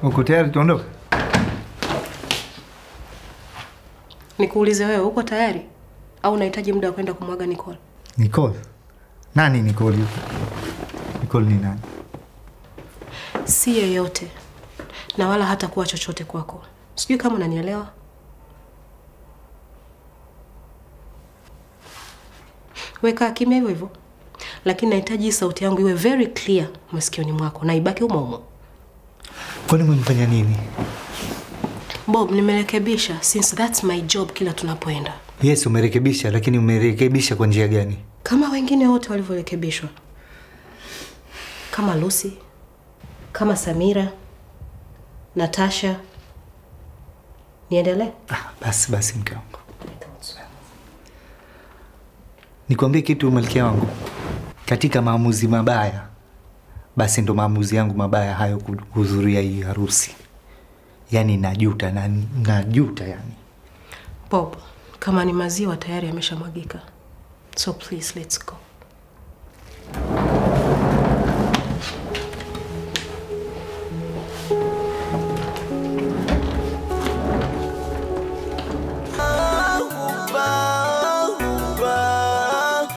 Uko tayari tuondoke? Nikuulize wewe, uko tayari au unahitaji muda wa kwenda kumwaga Nicole? Nicole? Nani Nicole? Nicole ni nani? Si yeyote na wala hata kuwa chochote kwako. Sijui kama unanielewa. Weka kimya hivyo hivyo, lakini nahitaji hii sauti yangu iwe very clear masikioni mwako na ibaki humo humo. Kwani umemfanya nini? Bob, nimerekebisha since that's my job kila tunapoenda, Yes, umerekebisha, lakini umerekebisha kwa njia gani? kama wengine wote walivyorekebishwa, kama Lucy, kama Samira, Natasha. Niendelee? Ah, basi basi, mke wangu, nikwambie kitu, malkia wangu, katika maamuzi mabaya, basi ndo maamuzi yangu mabaya hayo kuhudhuria hii harusi. Yaani najuta na najuta yani. Bob, kama ni maziwa tayari yameshamwagika, so please let's go.